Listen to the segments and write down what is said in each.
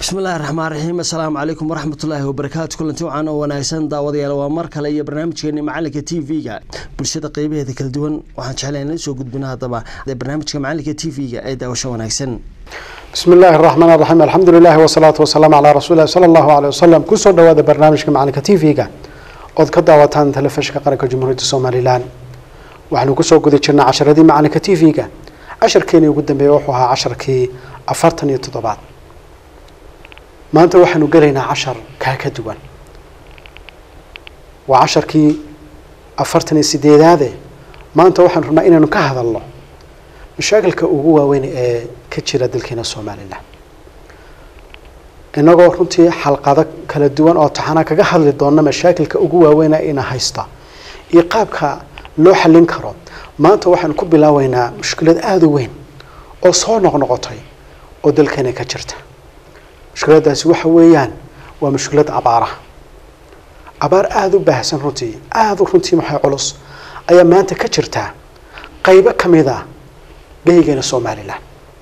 bismillahi raxmaan raxiim assalaamu calaykum waraxmatullaahi wabarakaatu kulanti wacan oo wanaagsan daawadayaal waa mar kale iyo barnaamijkeeni macalinka t v-ga bulshada qeybaheeda kala duwan waxaan jeclay inla soo gudbino haddaba barnaamijka macalinka t v-ga ee daawasho wanaagsan bismi illaahi raxmaan raxiim alxamdu lilahi wasalaatu wasalaamu calaa rasuulilahi sala allahu aleyh wasalam kusoo dhawaada barnaamijka macalinka t v-ga ood ka daawataan telefishinka qaranka jamhuuriyadda somalilan waxaanu kusoo guda jirnay casharadii macalinka t v-ga casharkeenii ugu dambeeyey wuxuu ahaa casharkii afartan iyo toddobaad maanta waxaanu gelaynaa cashar kaa ka duwan waa casharkii afartan iyo sideedaade maanta waxaanu rabnaa inaynu ka hadalno mashaakilka ugu waaweyn ee ka jira dalkeena somalilan inagoo runtii xalqado kala duwan oo taxana kaga hadli doona mashaakilka ugu waaweyna ina haysta iyo qaabka loo xallin karo maanta waxaanu ku bilaabeynaa mushkilad aada u weyn oo soo noqnoqotay oo dalkeena ka jirta mushkiladaasi waxa weeyaan waa mushkilad abaaraha abaar aada u baahsan runtii aada u runtii maxay culus ayaa maanta ka jirtaa qeybo ka mid a geygeena somalilan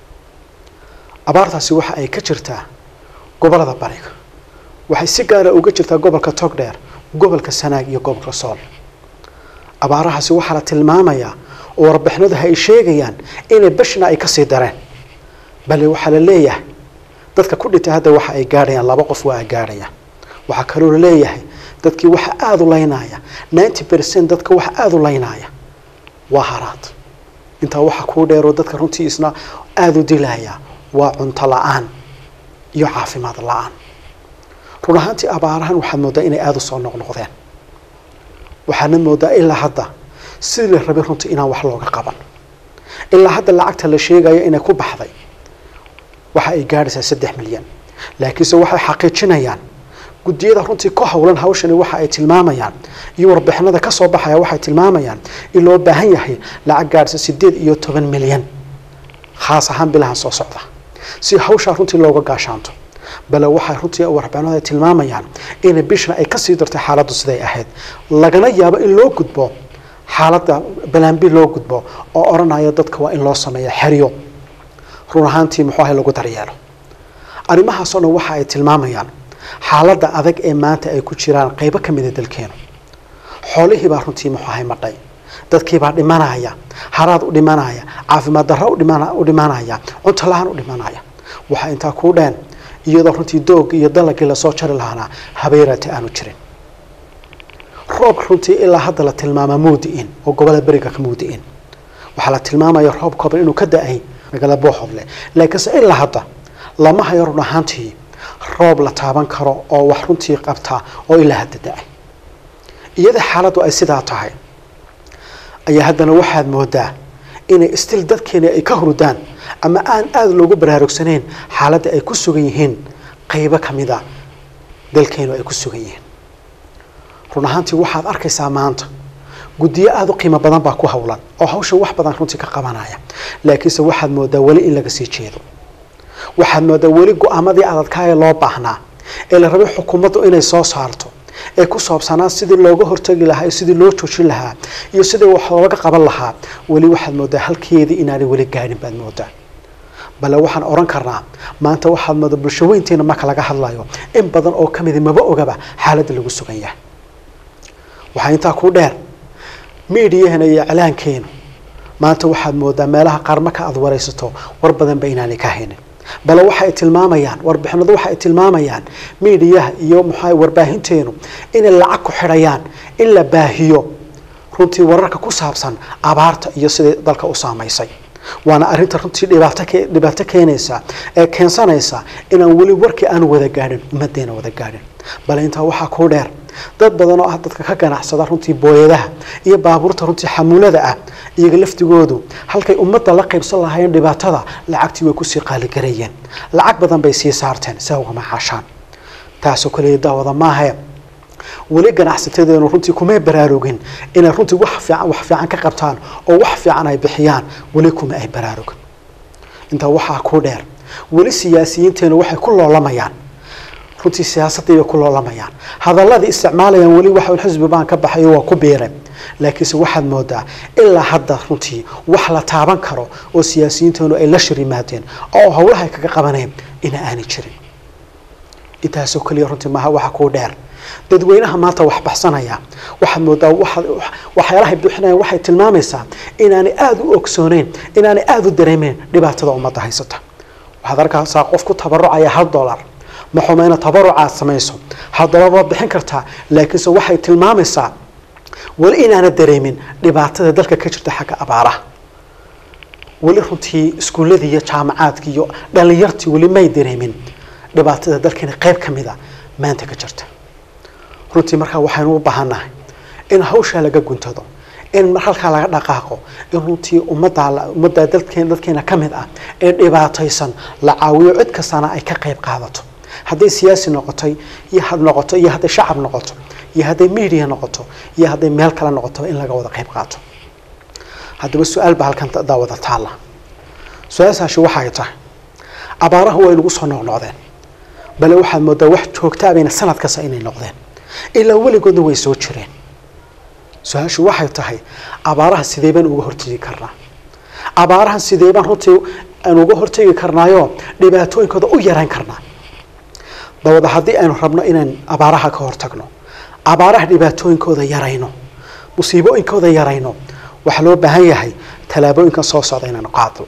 abaartaasi waxa ay ka jirtaa gobolada bariga waxay si gaara uga jirtaa gobolka togdheer gobolka sanaag iyo gobolka sool abaarahaasi waxaa la tilmaamayaa oo warbixinadaha ay sheegayaan inay bashna ay kasii dareen bale waxaa la leeyahay dadka ku dhintay hadda waxa ay gaadhayaan laba qof waa ay gaadhayaan waxaa kaloo la leeyahay dadkii waxa aada u laynaya ninety percent dadka waxa aada u laynaya waa haraad intaa waxa kuu dheeroo dadka runtii isna aada u dilaya waa cunto la-aan iyo caafimaad la-aan run ahaantii abaarahan waxaad mooddaa inay aada u soo noqnoqdeen waxaana moodaa ilaa hadda sidii la rabay runtii inaan wax looga qaban ilaa hadda lacagta la sheegayo inay ku baxday waxa ay gaadhaysaa saddex milyan laakiinse waxay xaqiijinayaan guddiyada runtii ku howlan hawshani waxa ay tilmaamayaan iyo warbixinada kasoo baxaya waxay tilmaamayaan in loo baahan yahay lacag gaadhaysa sideed iyo toban milyan khaas ahaan bilahan soo socda si hawshaa runtii looga gaashaanto bale waxay runtii warbixinada ay tilmaamayaan inay bishna ay kasii dartay xaaladdu siday ahayd lagana yaabo in loo gudbo xaaladda balaambi loo gudbo oo odhanaya dadka waa in loo sameeya xeryo run ahaantii muxuu ahay lagu daryeelo arrimahaasoo dhan waxa ay tilmaamayaan xaaladda adag ee maanta ay ku jiraan qeybo ka mida dalkeenu xoolihiibaa runtii muxuu ahay madhay dadkiibaa dhimanaya haraad u dhimanaya caafimaad darro u dhimanaya cunto la-aan u dhimanaya waxaa intaa kuu dheen iyadoo runtii doog iyo dalagii lasoo jari lahaana habeeraati aanu jirin roob runtii ilaa hadda la tilmaamaa muudi-in oo gobolada beriga ka muudi-in waxaa la tilmaamaya roob kooban inuu ka da-ay magaalada booxodle laakiinse ilaa hadda lama hayo run ahaantii roob la taaban karo oo wax runtii qabta oo ilaa hadda da-ay iyada xaaladdu ay sidaa tahay ayaa haddana waxaad moodaa inay istil dadkeeni ay ka hurdaan ama aan aada loogu baraarugsanayn xaaladda ay ku sugan yihiin qeybo ka mida dalkeenu ay ku sugan yihiin run ahaantii waxaad arkaysaa maanta guddiyo aada u qiimo badan baa ku howlan oo hawshan wax badan runtii ka qabanaya laakiinse waxaad moodaa weli in laga sii jeedo waxaad moodaa weli go-aamadii adadkaaya loo baahnaa ee la rabay xukuumaddu inay soo saarto ee ku saabsanaa sidii looga hortagi lahaa iyo sidii loo joojin lahaa iyo sidii wax looga qaban lahaa weli waxaad moodaa halkeedii inaanay weli gaadhin baad moodaa bale waxaan odhan karnaa maanta waxaad moodaa bulsho weynteena marka laga hadlayo in badan oo kamidi maba ogaba xaaladda lagu sugan yahay waxaa intaa ku dheer miidiyahana iyo iclaankeenu maanta waxaad moodaa meelaha qaar marka aada waraysato war badanba inaanay ka haynin bale waxaay tilmaamayaan warbixinadu waxa ay tilmaamayaan miidiyaha iyo maxaa warbaahinteenu inay lacag ku xidhayaan in la baahiyo runtii wararka ku saabsan abaarta iyo sidai dalka u saamaysay waana arrinta runtii dhibaato dhibaato keenaysa ee keensanaysa inaan weli warkii aan wada gaadhin ummadeena wada gaadhin bale intaa waxaa kuu dheer dad badan oo ah dadka ka ganacsada runtii booyadaha iyo baabuurta runtii xamuulada ah iyaga laftigoodu halkay ummadda la qaybsan lahaayeen dhibaatada lacagtii way kusii qaaligarayeen lacag badan bay sii saarteen si ugama caashaan taasoo kaleya daawada maahae weli ganacsatadeenu runtii kumay baraarugin inay runtii wax fiican wax fiican ka qabtaan oo wax fiican ay bixiyaan weli kuma ay baraarugin intaa waxaa ku dheer weli siyaasiyiinteenu waxay ku loolamayaan runtii siyaasadii bay ku loolamayaan hadaladii isticmaalayaan weli waxa xisbi baan ka baxayo waa ku biiray laakiinse waxaad moodaa ilaa hadda runtii wax la taaban karo oo siyaasiyiinteenu ay la shir yimaadeen oo howlaha ay kaga qabaneen ina aanay jirin intaasoo keliya runtii maaha waxa kuu dheer dadweynaha maanta wax baxsanaya waxaad moodaa waxyaalahay bixinayaan waxay tilmaamaysaa inaanay aada u ogsooneyn inaanay aada u dareemeyn dhibaatada ummadda haysata waxaad arkaysaa qof ku tabarucaya hal dollar maxumayna tabarucaad samayso hal dollar waad bixin kartaa laakiinse waxay tilmaamaysaa weli inaana dareemin dhibaatada dalka ka jirta xagga abaaraha weli runtii iskuulladii iyo jaamacaadkii iyo dhallinyartii weli may dareemin dhibaatada dalkeena qayb ka mida maanta ka jirta runtii markaa waxaynu u baahannahay in hawshaa laga guntado in halkaa laga dhaqaaqo in runtii ummaddaa ummaddaa dadkeen dadkeena ka mid ah ee dhibaataysan la caawiyo cid kastana ay ka qayb qaadato hadday siyaasi noqotay iyo had noqoto iyo hadday shacab noqoto iyo hadday media noqoto iyo hadday meel kale noqoto in laga wada qayb qaato haddaba su-aal baa halkan daawada taalla su-aashaasi waxay tahay abaaraha way nagu soo noqnoqdeen bale waxaad moodaa wax joogtaabayna sanad kasta inay noqdeen ilaa weligoodna way soo jireen su-aashu waxay tahay abaaraha sidee baan uga hortegi karnaa abaarahan sidee baan runtii aan uga hortegi karnaayo dhibaatooyinkooda u yarayn karnaa dabada haddii aynu rabno inaan abaaraha ka hortagno abaaraha dhibaatooyinkooda yarayno musiibooyinkooda yarayno waxaa loo baahan yahay tallaabooyinkan soo socda inaanu qaado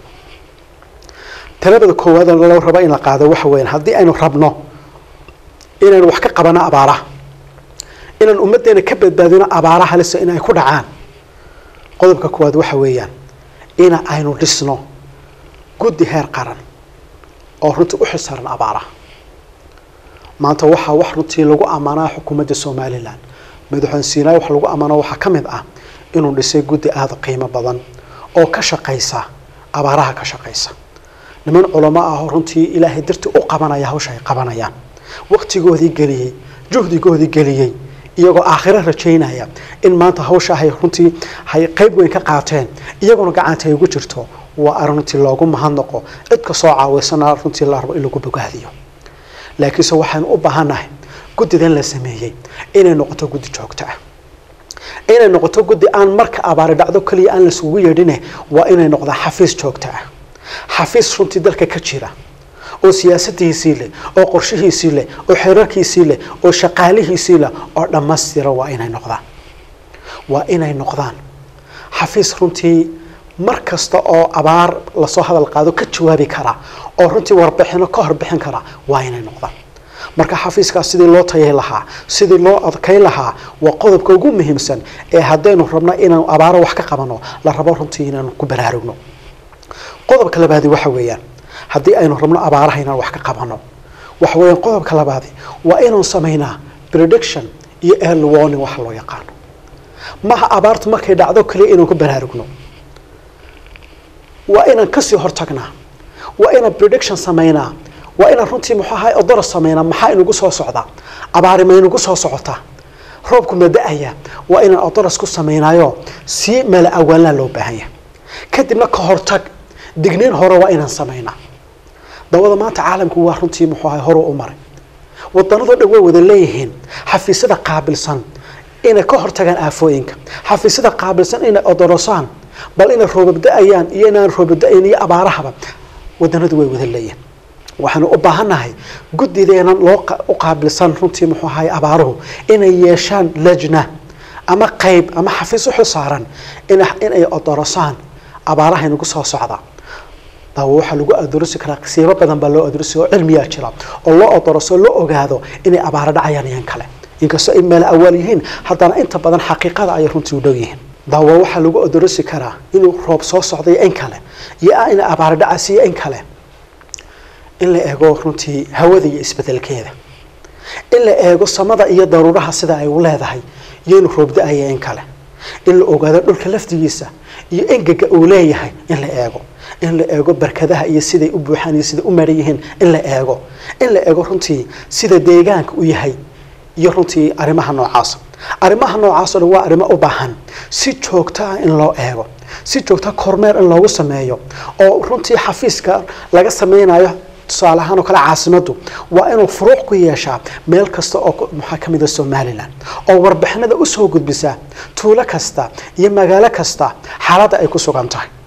talabada koowaad loo rabo in la qaado waxa weeyaan haddii aynu rabno inaynu wax ka qabano abaaraha inaan ummaddeena ka badbaadino abaaraha halisa in ay ku dhacaan qodobka koowaad waxa weeyaan ina aynu dhisno guddi heer qaran oo runtii u xilsaaran abaaraha maanta waxaa wax runtii lagu ammaanaa xukuumadda somalilan madaxweyne siinaay waxa lagu ammaano waxaa ka mid ah inuu dhisay guddi aada qiimo badan oo ka shaqaysa abaaraha ka shaqaysa niman culamo ah oo runtii ilaahay dartii u qabanaya hawsha ay qabanayaan waqtigoodii geliyey juhdigoodii geliyey iyagoo aakhiro rajaynaya in maanta hawsha hay runtii hay qayb weyn ka qaateen iyaguna gacanta ay ugu jirto waa arrin runtii loogu mahadnaqo cid ka soo caawiysana runtii la rabo in lagu bogaadiyo laakiinse waxaynu u baahannahay guddidan la sameeyey inay noqoto guddi joogto ah inay noqoto guddi aan marka abaari dhacdo keliya aan laisugu yeedhine waa inay noqdaa xafiis joogto ah xafiis runtii dalka ka jira oo siyaasadiisii leh oo qorshihiisii leh oo xeerarkiisii leh oo shaqaalihiisii leh oo dhammaystira waa inay noqdaan waa inay noqdaan xafiis runtii mar kasta oo abaar lasoo hadal qaado ka jawaabi kara oo runtii warbixino ka horbixin kara waa inay noqdaan marka xafiiskaas sidii loo tayay lahaa sidii loo adkay lahaa waa qodobka ugu muhiimsan ee haddaynu rabno inaanu abaaro wax ka qabano la rabo runtii inaanu ku baraarugno qodobka labaadi waxa weeyaan haddii aynu rabno abaaraha inaan wax ka qabano waxa weeyaan qodobka labaadi waa inaan samaynaa prediction iyo early warning waxa loo yaqaano maha abaartu markay dhacdo kaliya inaan ku baraarugno waa inaan kasii hortagnaa waa inaan prediction samaynaa waa inaan runtii muxuu ahay odoros samaynaa maxaa inugu soo socdaa abaari ma inugu soo socotaa roobku ma da-aya waa inaan odoros ku samaynayo si mala awaalnaa loo baahanya kadibna ka hortag digniin hore waa inaan samaynaa dawada maanta caalamku waa runtii muxuu ahay horu u maray wadanadoo dhan way wada leeyihiin xafiisyada qaabilsan inay ka hortagaan aafooyinka xafiisyada qaabilsan inay odorosaan bal inay roobabda-ayaan iyo inaan roobabda-ayn iyo abaarahaba wadanadu way wada leeyihiin waxaanu u baahannahay guddideenan loo u qaabilsan runtii muxuu ahay abaaruhu inay yeeshaan lajna ama qayb ama xafiis u xilsaaran inay odorosaan abaaraha inagu soo socda daawo waxaa lagu adoorisi karaa qisiibo badan baa loo adoorisi oo cilmiyaa jira oo loo odoroso loo ogaado inay abaaro dhacayaan iyan kale inkastoo ay meel awaal yihiin haddana inta badan xaqiiqada ayay runtii u dhow yihiin daawo waxaa lagu odorosi karaa inuu roob soo socday in kale iyo inay abaaro dhacaysiyo in kale in la eego runtii hawada iyo isbedelkeeda in la eego samada iyo daruuraha sida ay u leedahay iyo inuu roob da-aya in kale in la ogaado dhulka laftigiisa iyo engega uu leeyahay in la eego in la eego barkadaha iyo siday u buuxaan iyo siday u maran yihiin in la eego in la eego runtii sida deegaanka u yahay iyo runtii arrimaha noocaasa arrimaha noocaasoo dhan waa arrimo u baahan si joogto ah in loo eego si joogta kormeer in loogu sameeyo oo runtii xafiiska laga sameynayo tusaale ahaan oo kale caasimaddu waa inuu furuuq ku yeeshaa meel kasta oo maxaa ka mid a somalilan oo warbixinada usoo gudbisaa tuulo kasta iyo magaalo kasta xaaladda ay ku sugan tahay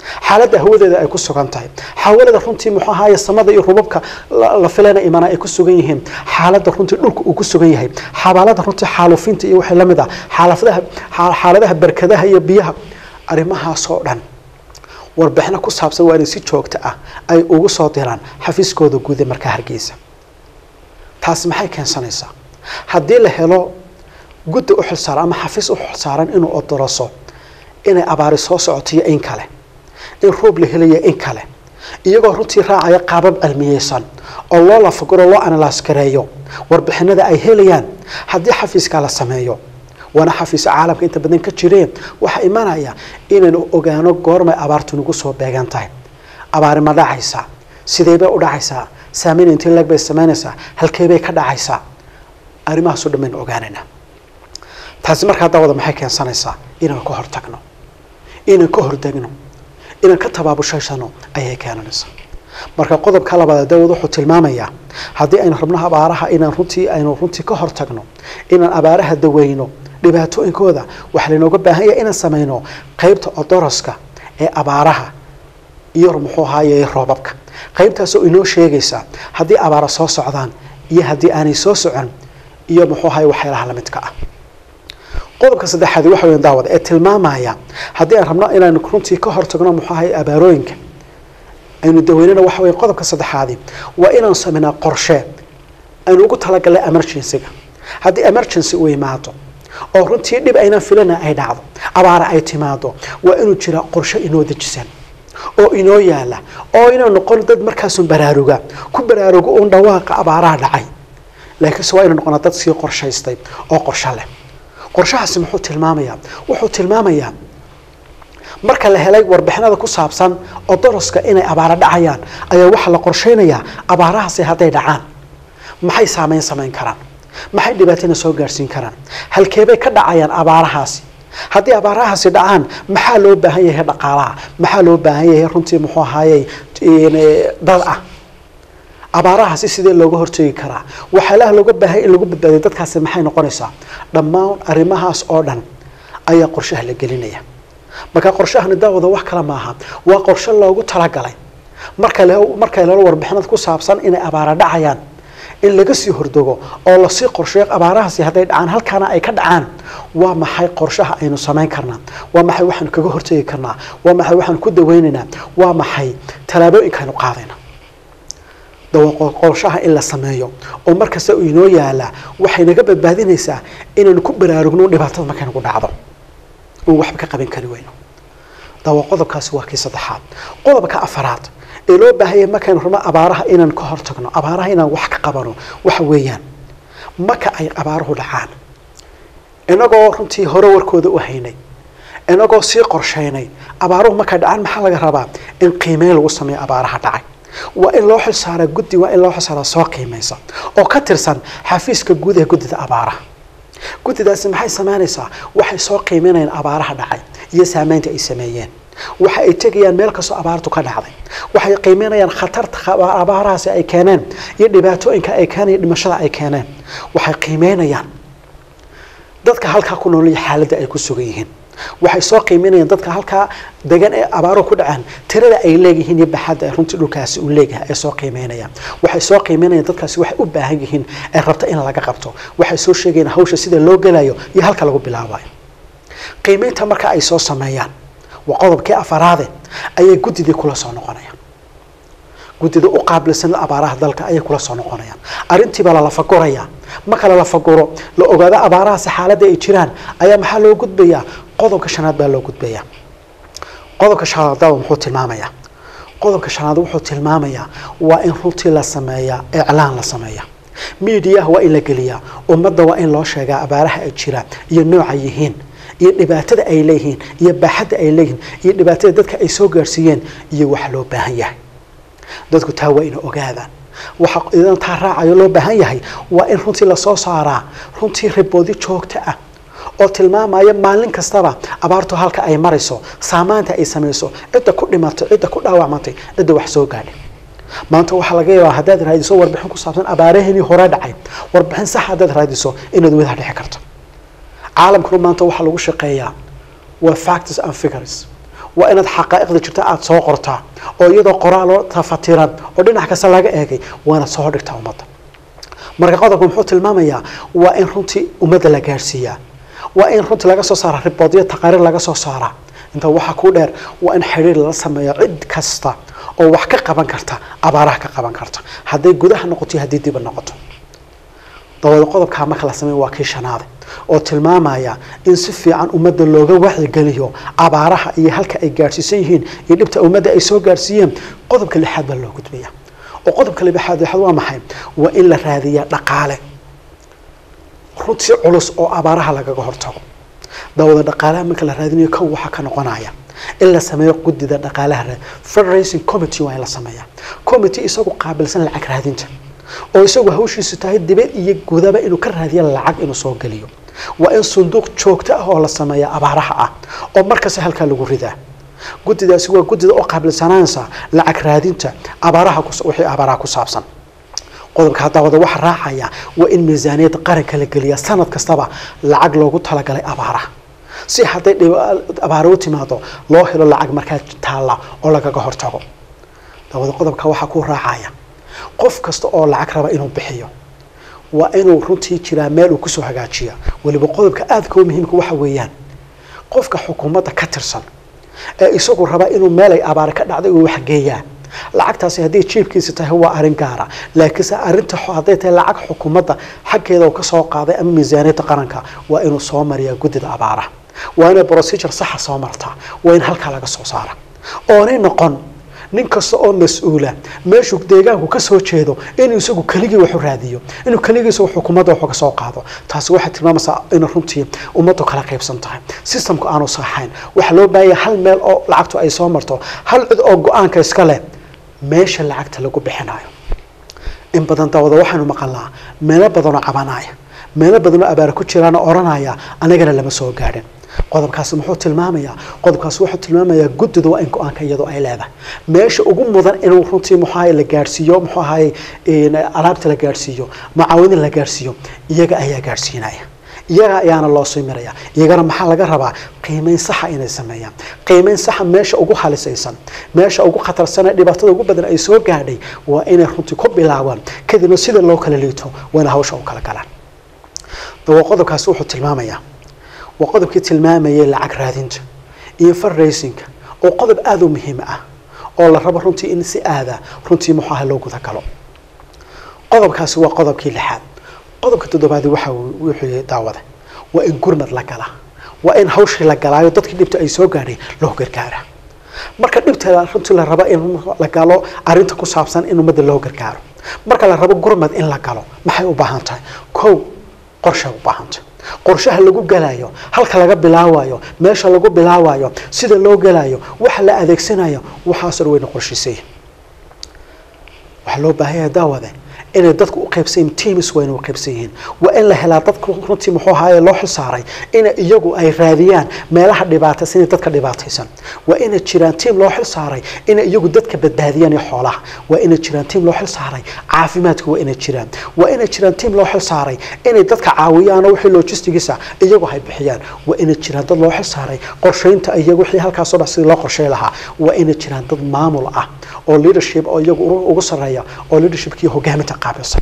xaaladda hawadeeda ay ku sugan tahay xawalada runtii muxuu ahaaye samada iyo rubabka la filana imana ay ku sugan yihiin xaaladda runtii dhulka uu ku sugan yahay xabaalada runtii xaalufinta iyo wixii lamid ah xaaladaha xaaladaha barkadaha iyo biyaha arrimahaasoo dhan warbixino ku saabsan waa inay si joogto ah ay ugu soo diraan xafiiskooda guude markaa hargeysa taasi maxay keensanaysaa haddii la helo guddi u xilsaaran ama xafiis u xilsaaran inuu odoroso inay abaari soo socoto iyo in kale in roob la helayo in kale iyagoo runtii raacaya qaabab cilmiyeysan oo loo lafaguro loo analaas gareeyo warbixinada ay helayaan haddii xafiiskaa la sameeyo waana xafiisa caalamka inta badan ka jireen waxaa imanaya inaynu ogaano goormay abaartu nagu soo beegan tahay abaari ma dhacaysaa sidee bay u dhacaysaa saameyn intii leeg bay samaynaysaa halkee bay ka dhacaysaa arrimahaaso dhan baynu ogaanaynaa taasi markaa daawada maxay keensanaysaa inaan ka hortagno inaan ka hordegno inaan ka tabaabushayshano ayay keenanaysaa marka qodobka labaad daawad wuxuu tilmaamayaa haddii aynu rabno abaaraha inaan runtii aynu runtii ka hortagno inaan abaaraha daweyno dhibaatooyinkooda waxaa laynooga baahan yahay inaan sameyno qeybta odoroska ee abaaraha iyo muxuu ahaaye roobabka qeybtaasoo inoo sheegaysa haddii abaara soo socdaan iyo haddii aanay soo socon iyo muxuu ahaye waxyaalaha lamidka ah qodobka saddexaad waxa weyan daawada ee tilmaamaya haddii aan rabno inaan runtii ka hortagno muxuu ahaye abaarooyinka aynu daweynana waxa weya qodobka saddexaadi waa inaan sameynaa qorshe aynu ugu talagalnay emergencyga haddii emergency uu imaado oo runtii dhib aynaan filana ay dhacdo abaara ay timaado waa inuu jiraa qorshe inoo dejisan oo inoo yaala oo inaan noqon dad markaasun baraaruga ku baraarugo uun dhawaaqa abaaraha dhacay laakiinse waa inu noqonaa dad sii qorshaystay oo qorsho leh qorshahaasi muxuu tilmaamayaa wuxuu tilmaamayaa marka la helay warbixinada ku saabsan oo doroska inay abaaro dhacayaan ayaa waxaa la qorshaynayaa abaarahaasi hadday dhacaan maxay saameyn samayn karaan maxay dhibaatana soo gaarhsiin karaan halkeebay ka dhacayaan abaarahaasi haddii abaarahaasi dhacaan maxaa loo baahan yahay dhaqaalaha maxaa loo baahan yahay runtii muxuu ahaayey dad ah abaarahaasi sidee looga hortegi karaa waxyaalaha looga baahanya in lagu badbaadiyo dadkaasi maxay noqonaysaa dhammaan arrimahaas oo dhan ayaa qorshaha la gelinaya marka qorshahani daawada wax kale maaha waa qorshe loogu talagalay marka marka lalo warbixinad ku saabsan inay abaara dhacayaan in laga sii hordogo oo lasii qorsheeyo abaarahaasi hadday dhacaan halkaana ay ka dhacaan waa maxay qorshaha aynu samayn karnaa waa maxay waxaanu kaga hortegi karnaa waa maxay waxaanu ku daweynaynaa waa maxay tallaabooyinkaaynu qaadayna qorshaha in la sameeyo oo markasta uu inoo yaalaa waxay naga badbaadinaysaa inaynu ku baraarugno dhibaatada markaynagu dhacdo oon waxba ka qaban kari weyno dawa qodobkaasi waa kii saddexaad qodobka afaraad ee loo baahanya markaynu rabno abaaraha inaan ka hortagno abaaraha inaan wax ka qabano waxa weeyaan marka ay abaaruhu dhacaan inagoo runtii hore warkooda u haynay inagoo sii qorshaynay abaaruhu markay dhacaan maxaa laga rabaa in qiimeyn lagu sameeyo abaaraha dhacay waa in loo xilsaaraa guddi waa in loo xilsaaraa soo qiimaysa oo ka tirsan xafiiska guud ee guddida abaaraha guddidaasi maxay samaynaysaa waxay soo qiimeynayaan abaaraha dhacay iyo saameynta ay sameeyeen waxa ay tegayaan meel kastoo abaartu ka dhacday waxay qiimeynayaan khatarta abaarahaasi ay keeneen iyo dhibaatooyinka ay keeneen iyo dhimashada ay keeneen waxay qiimeynayaan dadka halkaa ku nool iyo xaaladda ay ku sugan yihiin waxay soo qiimeynayaan dadka halkaa degan ee abaaruhu ku dhacaan tirada ay leeyihiin iyo baxadda ay runtii dhulkaasi uu leeyahay ay soo qiimeynayaan waxay soo qiimeynayaan dadkaasi waxay u baahan yihiin ee rabta in laga qabto waxay soo sheegayaan hawsha sida loo gelayo iyo halka lagu bilaabayo qiimeynta marka ay soo sameeyaan waa qodobkii afaraade ayay guddidii kula soo noqonayaan guddida u qaabilsan abaaraha dalka ayay kula soo noqonayaan arrintiibaa lalafagurayaa marka lalafaguro la ogaado abaarahaasi xaaladda ay jiraan ayaa maxaa loo gudbayaa qodobka shanaad baa loo gudbayaa qodobka shanaad dawa muxuu tilmaamayaa qodobka shanaad wuxuu tilmaamayaa waa in runtii la sameeyaa iclaan la sameeyaa miidiyaha waa in la geliyaa ummadda waa in loo sheegaa abaaraha ay jiraan iyo nooca yihiin iyo dhibaatada ay leeyihiin iyo baaxadda ay leeyihiin iyo dhibaatada dadka ay soo gaarsiiyeen iyo waxa loo baahan yahay dadku taa waa ina ogaadaan waxa idan taa raacayo loo baahan yahay waa in runtii lasoo saaraa runtii riboodi joogto ah oo tilmaamaya maalin kastaba abaartu halka ay marayso saamaanta ay samayso cidda ku dhimatay cidda ku dhaawacmatay cidda wax soo gaadhay maanta waxaa laga yaabaa haddaad raadiso warbixin ku saabsan abaaraheenii hore dhacay warbixin sax haddaad raadiso inaad wadaha dhici karto caalamkuna maanta waxaa lagu shaqeeyaa waa factors and figures waa inaad xaqaa'iqda jirta aada soo qortaa oo iyadoo qoraaloo tafatiran oo dhinac kasta laga eegay waa inaad soo dhigtaa ummadda marka qodobka muxuu tilmaamayaa waa in runtii ummadda la gaadhsiiyaa waa in runtii laga soo saara riboodyo taqaariir laga soo saaraa inta waxaa ku dheer waa in xidhiir lala sameeyo cid kasta oo wax ka qaban karta abaaraha ka qaban karta hadday gudaha noqoto iyo haddii diba noqoto dabada qodobkaa marka la sameeyo waa kii shanaade oo tilmaamaya in si fiican ummadda looga wacyigeliyo abaaraha iyo halka ay gaadhsiisan yihiin iyo dhibta ummadda ay soo gaadhsiiyeen qodobka lixaad baa loo gudbaya oo qodobka lixaad lixaad waa maxay waa in la raadiyaa dhaqaale runtii culus oo abaaraha lagaga hortago dawada dhaqaalaha marka la raadinayo kow waxaa ka noqonaya in la sameeyo gudida dhaqaalaha fundraising committee waa in la sameeyaa committee isagu qaabilsan lacag raadinta oo isagu hawshiisu tahay dibad iyo gudaba inuu ka raadiya lacag inuu soo geliyo waa in sunduuq joogto ah oo la sameeya abaaraha ah oo markasta halkaa lagu ridaa guddidaasi waa guddida oo qaabilsanaansa lacag raadinta abaaraha wixii abaaraha ku saabsan qodobka haddaa wada waxa raacaya waa in miisaaniyadda qaranka la geliya sanad kastaba lacag loogu talagalay abaaraha si hadday abaaro u timaado loo helo lacag markaa taalla oo lagaga hortago dawada qodobka waxaa ku raacaya qof kasta oo lacag raba inuu bixiyo waa inuu runtii jiraa meel uu kusoo hagaajiya weliba qodobka aadka u muhiimka waxa weeyaan qofka xukuumadda ka tirsan ee isagu raba inuu meel ay abaare ka dhacday uu waxgeeyaa lacagtaasi haddii jiibkiisa tahay waa arrin gaara laakiinse arrinta hadday tahay lacag xukuumadda xaggeeda uu kasoo qaaday ama miisaaniyadda qaranka waa inuu soo mariyaa guddida abaaraha waa inay procedure saxa soo martaa waa in halkaa laga soo saara oonay noqon nin kasta oo mas-uula meeshuu deegaanku ka soo jeedo inuu isagu keligii waxu raadiyo inuu keligiisa xukuumadda waxu ka soo qaado taasi waxay tilmaamaysaa inay runtii ummaddu kala qaybsan tahay systemku aanu saxayn waxaa loo baahanya hal meel oo lacagtu ay soo marto hal cid oo go-aanka iska leh meesha lacagta lagu bixinayo in badan dawada waxaynu maqalnaa meelo badanoo cabanaya meelo badanoo abaara ku jiraana odhanaya anagana lama soo gaadhin qodobkaasi muxuu tilmaamayaa qodobkaasi wuxuu tilmaamayaa guddida waa in go-aanka iyadoo ay leedahay meesha ugu mudan inuu runtii muxuu ahaye la gaadhsiiyo muxuu ahaye alaabta la gaadhsiiyo macaawinin la gaadhsiiyo iyaga ayaa gaadhsiinaya iyaga ayaana loo sii miraya iyagana maxaa laga rabaa qiimeyn saxa inay sameeyaan qiimeyn saxa meesha ugu halisaysan meesha ugu khatarsan ee dhibaatada ugu badan ay soo gaadhay waa inay runtii ku bilaabaan kadibna sida loo kala liito waa inay hawsha u kala galaan dawa qodobkaasi wuxuu tilmaamayaa waa qodobkii tilmaamayay lacag raadinta iyo fundraisingka oo qodob aada u muhiim ah oo la rabo runtii in si aada runtii muxuu aha loo guda galo qodobkaasi waa qodobkii lixaad qodobka toddobaadi waxa wuxuu yahay daawada waa in gurmad la galaa waa in hawshii la galaayo dadkii dhibta ay soo gaadhay loo gargaara marka dhibta runtii la rabo in la galo arrinta ku saabsan in ummadda loo gargaaro marka la rabo gurmad in la galo maxay u baahan tahay kow qorshay u baahan tahay qorshaha lagu galayo halka laga bilaabayo meesha lagu bilaabayo sida loo galayo waxa la adeegsanayo waxaas dhan wayna qorshiisay waxaa loo baahan yahay daawade inay dadku u qaybsan yihiin teams wayna u qaybsan yihiin waa in la helaa dadku runtii muxuu ahaaye loo xilsaaray ina iyagu ay raadiyaan meelaha dhibaataysan iyo dadka dhibaataysan waa inay jiraan team loo xilsaaray inay iyagu dadka badbaadiyaan iyo xoolaha waa inay jiraan team loo xilsaaray caafimaadka waa inay jiraan waa inay jiraan team loo xilsaaray inay dadka caawiyaanoo wixii logistigiisa iyagu hay bixiyaan waa inay jiraan dad loo xilsaaray qorshaynta iyagu wixii halkaasoo dhan sidii loo qorshay lahaa waa inay jiraan dad maamul ah oo leadership oo iyagu ugu sarreeya oo leadershipkii hogaaminta qaabilsan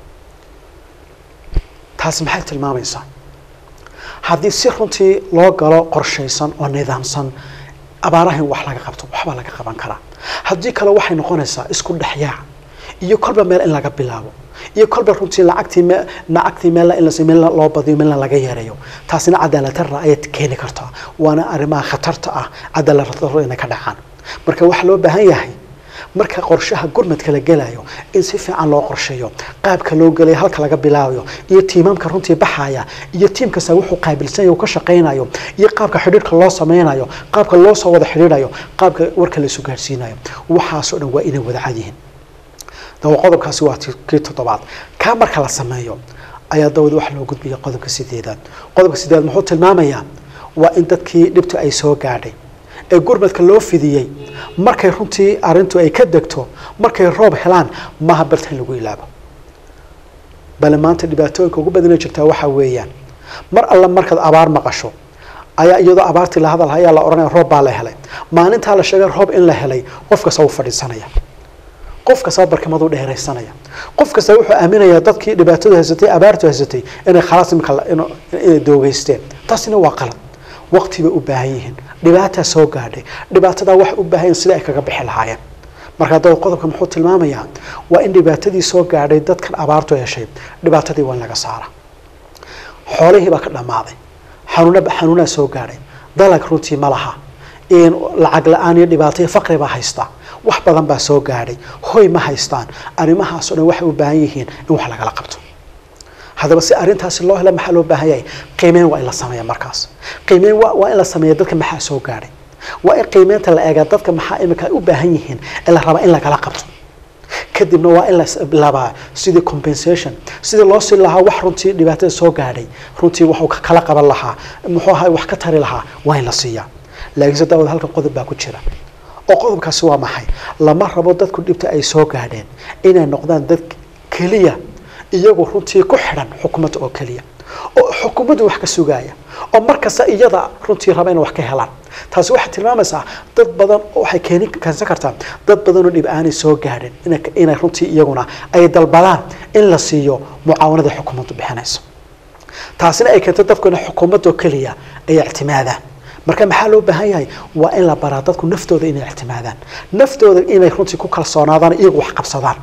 taasi maxay tilmaamaysaa haddii si runtii loo galo qorshaysan oo nidaamsan abaaraha in wax laga qabto waxbaa laga qaban karaa haddii kale waxay noqonaysaa isku dhexyaac iyo kolba meel in laga bilaabo iyo kolba runtii lacagtii me lacagtii meel in las meel loo badiyo meelna laga yareeyo taasina cadaalad darra ayay keeni kartaa waana arrimaha khatarta ah cadaalad darro inay ka dhacaan marka waxaa loo baahan yahay marka qorshaha gurmadka la gelayo in si fiican loo qorsheeyo qaabka loo gelayo halka laga bilaabayo iyo tiimamka runtii baxaya iyo tiim kasta wuxuu qaabilsan yahay ka shaqaynayo iyo qaabka xidhiirka loo sameynayo qaabka loo soo wada xidhiidhayo qaabka warka la isu gaarsiinayo waxaasoo dhan waa inay wada cad yihiin dawa qodobkaasi waa kii toddobaad kaa marka la sameeyo ayaa dawad waxa loo gudbiya qodobka sideedaad qodobka sideedaad muxuu tilmaamayaa waa in dadkii dhibtu ay soo gaadhay ee gurmadka loo fidiyey markay runtii arrintu ay ka degto markay roob helaan maaha barta in lagu ilaabo bale maanta dhibaatooyinka ugu badana jirtaa waxaa weeyaan mar alle markaad abaar maqasho ayaa iyadoo abaartii la hadal ayaa la odhanaya roob baa la helay maalintaa la sheegay roob in la helay qof kasta wuu fadhiisanaya qof kastaba barkimaduu dheeraysanaya qof kasta wuxuu aaminayaa dadkii dhibaatadu haysatay abaartu haysatay inay khalaas imika inay doogeysteen taasina waa qalad waqti bay u baahan yihiin dhibaataa soo gaadhay dhibaatadaa waxay u baahan yihin sida ay kaga bixi lahaayeen marka haddaba qodobka muxuu tilmaamayaa waa in dhibaatadii soo gaadhay dadkan abaartu heshay dhibaatadii waa in laga saara xoolihii baa ka dhammaaday xanuuna xanuunaa soo gaadhay dalag runtii ma laha lacag la-aan iyo dhibaato iyo faqri baa haysta wax badan baa soo gaadhay hoy ma haystaan arrimahaasoo dhan waxay u baahan yihiin in wax lagala qabto haddaba si arrintaasi loo helo maxaa loo baahan yahay qiimeyn waa in la sameeya markaas qiimeyn waa in la sameeya dadka maxaa soo gaadhay waa in qiimeynta la eegaa dadka maxaa imika ay u baahan yihiin ee la rabaa in lagala qabto kadibna waa in la bilaabaa sidii compensation sidii loo siin lahaa wax runtii dhibaatada soo gaadhay runtii waxuu kala qaban lahaa muxuu ahaa wax ka tari lahaa waa in la siiyaa laakiinse daawad halkan qodob baa ku jira oo qodobkaasi waa maxay lama rabo dadku dhibta ay soo gaadheen inay noqdaan dad keliya iyagu runtii ku xidhan xukuumadda oo keliya oo xukuumaddu wax ka sugaaya oo markasta iyada runtii raba inay wax ka helaan taasi waxay tilmaamaysaa dad badan waxay keeni keensan kartaa dad badanoo dhib aanay soo gaadhin inay runtii iyaguna ay dalbadaan in la siiyo mucaawanada xukuumaddu bixinayso taasina ay keento dadku inay xukuumadoo keliya ay ictimaadaan marka maxaa loo baahan yahay waa in la baraa dadku naftooda inay ictimaadaan naftooda inay runtii ku kalsoonaadaan iyagu wax qabsadaan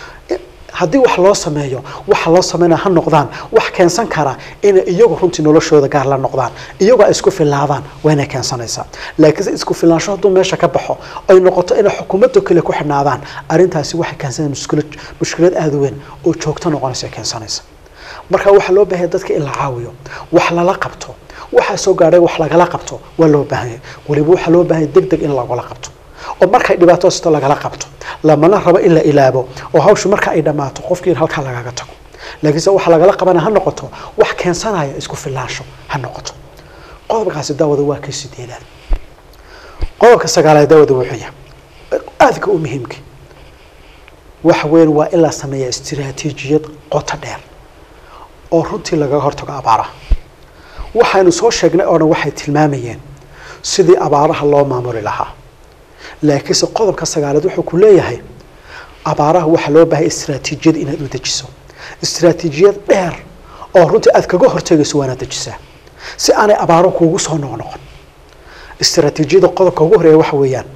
haddii wax loo sameeyo waxa loo sameynaya ha noqdaan wax keensan kara inay iyagu runtii noloshooda gaar la noqdaan iyagoo ay isku filaadaan waa inay keensanaysaa laakiinse isku filaansho hadduu meesha ka baxo ay noqoto inay xukuumadda kale ku xidhnaadaan arrintaasi waxay keensanaya mushkilad mushkilad aada weyn oo joogto noqonaysa keensanaysa marka waxaa loo baahanya dadka in la caawiyo wax lala qabto waxaa soo gaadhay wax lagala qabto waa loo baahanya weliba waxaa loo baahanya deg deg in lagala qabto oo markay dhibaato hasto lagala qabto lamana rabo in la ilaabo oo hawshu marka ay dhammaato qofkii in halkaa lagaga tago laakiinse waxa lagala qabana ha noqoto wax keensanaya isku filaansho ha noqoto qodobkaasi daawada waa kii sideedaad qodobka sagaalaad daawada wuxuu yahay aadka u muhiimka waxa weyn waa in la sameeya istiraatiijiyad qoto dheer oo runtii lagaga hortago abaaraha waxaynu soo sheegnay oo dhan waxay tilmaamayeen sidii abaaraha loo maamuli lahaa laakiinse qodobka sagaalaad wuxuu ku leeyahay abaaraha waxaa loo baahaya istraatiijiyad inaad u dejiso istraatiijiyad dheer oo runtii aad kaga hortegayso waanaad dejisaa si aanay abaaro kuugu soo noqnoqon istraatiijiyada qodobka ugu horeeya waxa weeyaan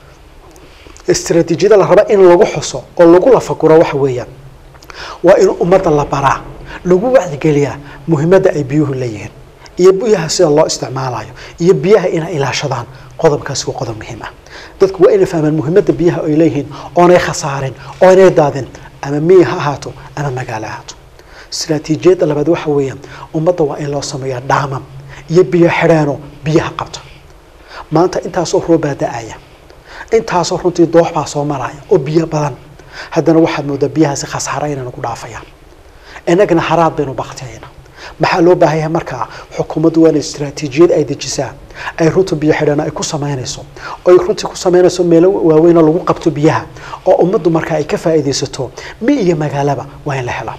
istraatiijiyada la raba in lagu xuso oo lagu lafaguro waxa weeyaan waa in ummadda la baraa lagu wacdigeliyaa muhiimadda ay biyuhu leeyihiin iyo biyaha sida loo isticmaalayo iyo biyaha inay ilaashadaan qodobkaasi waa qodob muhiim ah dadku waa inay fahmaan muhiimadda biyaha ay leeyihiin oonay khasaarin oonay daadin ama miyi ha ahaato ama magaalo ahaato istraatiijiyadda labaad waxa weeyaan ummadda waa in loo sameeyaa dhaamam iyo biyo xidheeno biyaha qabta maanta intaasoo roobaa da-aya intaasoo runtii doox baa soo maraya oo biyo badan haddana waxaad moodaa biyahaasi khasaara inaynu ku dhaafayaan inagana haraad baynu baktiyayna maxaa loo baahan yahay markaa xukuumaddu waa inay istraatiijiyad ay dejisaa ay runta biyo xidhana ay ku samaynayso oy runtii ku samaynayso meelo waaweynoo lagu qabto biyaha oo ummaddu markaa ay ka faa'iidaysato mi iyo magaalaba waa in la helaa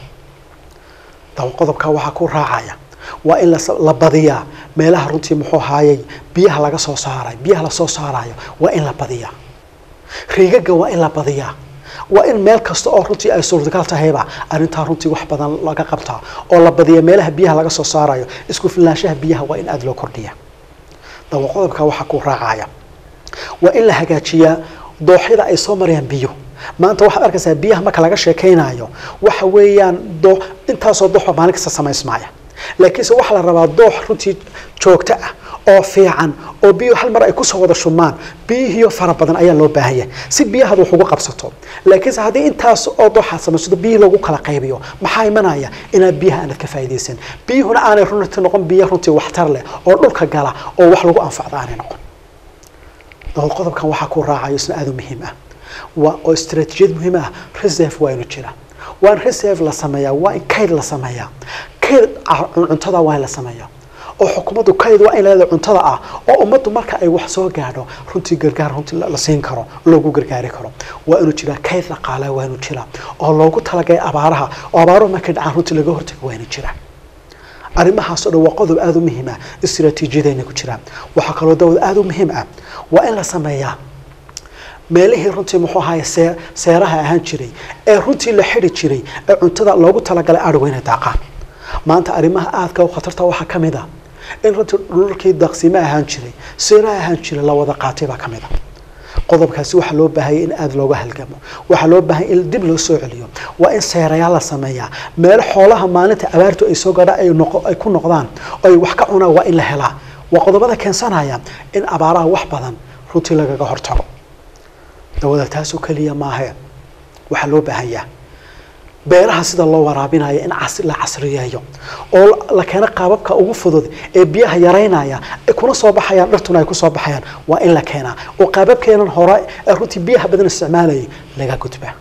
daba qodobkaa waxaa ku raacaya waa in la badiyaa meelaha runtii muxuu ahaayey biyaha laga soo saaray biyaha lasoo saarayo waa in la badiyaa riigaga waa in la badiyaa waa in meel kasta oo runtii ay suurtagal tahayba arrintaa runtii wax badan laga qabtaa oo la badiya meelaha biyaha laga soo saarayo isku filnaanshaha biyaha waa in aada loo kordhiya daba qodobka waxaa ku raacaya waa in la hagaajiyaa dooxyada ay soo marayaan biyo maanta waxaad arkaysaa biyaha marka laga sheekaynayo waxa weeyaan doo intaasoo dooxba maalin kasta samaysmaaya laakiinse waxaa la rabaa doox runtii joogto ah oo fiican oo biyuhu hal mar ay kusoo wada shumaan biyihiyo fara badan ayaa loo baahanya si biyahaad wax ugu qabsato laakiinse haddii intaas oo dooxaad samaysato biyihii lagu kala qaybiyo maxaa imanaya inaad biyaha aanad ka faa'iidaysan biyuhuna aanay runtii noqon biyo runtii waxtar leh oo dhulka gala oo wax lagu anfacda aanay noqon dabad qodobkan waxaa ku raacayo isna aada u muhiim ah waa oo istaraatiijiyad muhiim ah reserve waa inu jira waa in reserve la sameeyaa waa in kayd la sameeyaa kayd cuntada waa in la sameeyaa oo xukuumaddu kayd waa in leedahay cuntada ah oo ummaddu marka ay wax soo gaadho runtii gargaar runtii la siin karo loogu gargaari karo waa inuu jiraa kayd dhaqaale waa inuu jiraa oo loogu talagalay abaaraha oo abaaruhu markay dhacaan runtii laga hortago waa inuu jiraa arrimahaas oo dhan waa qodob aada u muhiim ah istiraatiijiyadayna ku jiraan waxaa kaloo dawad aada u muhiim ah waa in la sameeyaa meelihii runtii muxuu ahaye see seeraha ahaan jiray ee runtii la xidhi jiray ee cuntada loogu talagalay adhigu inay daaqaan maanta arrimaha aadka u khatarta waxaa ka mid a in runtii dhulkii daaqsimo ahaan jiray seeraha ahaan jiray la wada qaatay baa ka mid a qodobkaasi waxaa loo baahanya in aada looga halgamo waxaa loo baahanya in dib loo soo celiyo waa in seerayaal la sameeyaa meelo xoolaha maalinta abaartu ay soo gadha ay noqo ay ku noqdaan oo ay wax ka cunaan waa in la helaa waa qodobada keensanaya in abaaraha wax badan runtii lagaga hortago dawada taasoo keliya maahe waxaa loo baahanyaa beeraha sida loo waraabinayo in cas la casriyeeyo oo la keeno qaababka ugu fudud ee biyaha yaraynaya ay kuna soo baxayaan dhirtuna ay kusoo baxayaan waa in la keenaa oo qaababkeenan hore ee runtii biyaha badan isticmaalayay laga gudbaa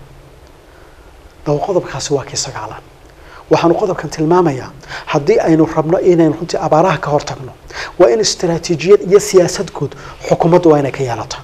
dawa qodobkaasi waa kii sagaalaad waxaanu qodobkan tilmaamayaa haddii aynu rabno inaynu runtii abaaraha ka hortagno waa in istaraatiijiyad iyo siyaasad guud xukuumaddu waa inay ka yeelato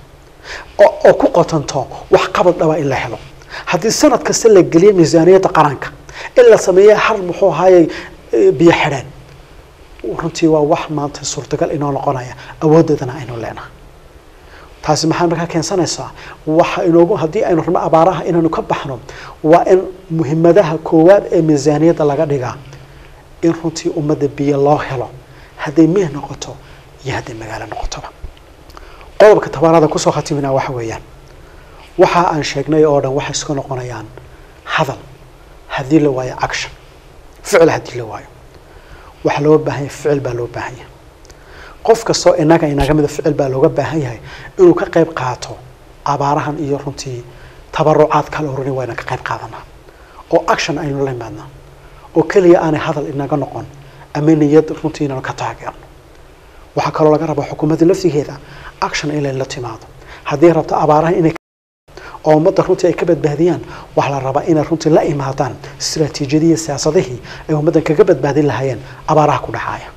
oo ku qotanto wax qabad dhaba in la helo haddii sanad kasta la geliyo miisaaniyadda qaranka in la sameeya har muxuu ahaayey biyo xidheen runtii waa wax maanta suurtagal inoo noqonaya awooddeedana aynu leenahay taasi maxaa markaa keensanaysaa waxa inoogu haddii aynu rabno abaaraha inaynu ka baxno waa in muhiimadaha koowaad ee miisaaniyadda laga dhigaa in runtii ummadda biyo loo helo hadday miih noqoto iyo hadday magaalo noqotoba qodobka tabaarada kusoo khatimina waxa weeyaan waxa aan sheegnay oo dhan waxay iska noqonayaan hadal haddii la waayo action ficil haddii la waayo waxaa looga baahan yahay ficil baa loo baahan yahay qof kastoo inaga inaga mida ficil baa looga baahan yahay inuu ka qayb qaato abaarahan iyo runtii tabarucaad kala orani waa inaan ka qayb qaadanaa oo action aynu la imaadnaa oo keliya aanay hadal inaga noqon ama niyad runtii inaanu ka taageerno waxaa kaloo laga rabaa xukuumadda laftigeeda action inay la timaado haddii rabto abaaraha inay oo ummadda runtii ay ka badbaadiyaan waxaa la rabaa inay runtii la imaadaan istiraatiijiyadii siyaasadihii ay ummaddan kaga badbaadin lahaayeen abaaraha ku dhacaaya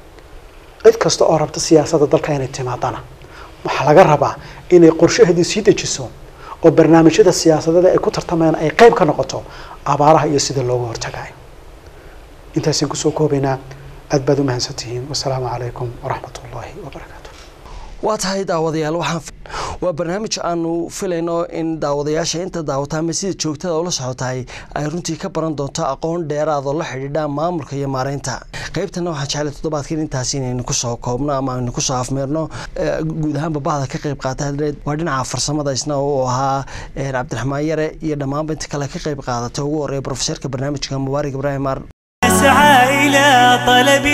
cid kasta oo rabta siyaasadda dalka inay timaadana waxaa laga rabaa inay qorshaheedii sii dejiso oo barnaamijyada siyaasadeeda ay ku tartamayaan ay qayb ka noqoto abaaraha iyo sida looga hortagayo intaasaan kusoo koobaynaa aad baad u mahadsantihiin wasalaamu calaykum waraxmat ullaahi wabarakaatu waa tahay daawadayaal waxaan waa barnaamij aanu filayno in daawadayaasha inta daawata ama sida joogtada ula socotahay ay runtii ka baran doonto aqoon dheeraad oo la xidhiidha maamulka iyo maareynta qaybtana waxaan jeclay toddobaadkan intaasi inaynu kusoo koobno ama aynu kusoo afmeerno guud ahaanba bahda ka qayb qaata waa dhinaca farsamada isna uu ahaa cabdiraxmaan yare iyo dhammaanba inta kale ka qayb qaadatay ugu horeeya profeserka barnaamijka mubaarak ibraahim ar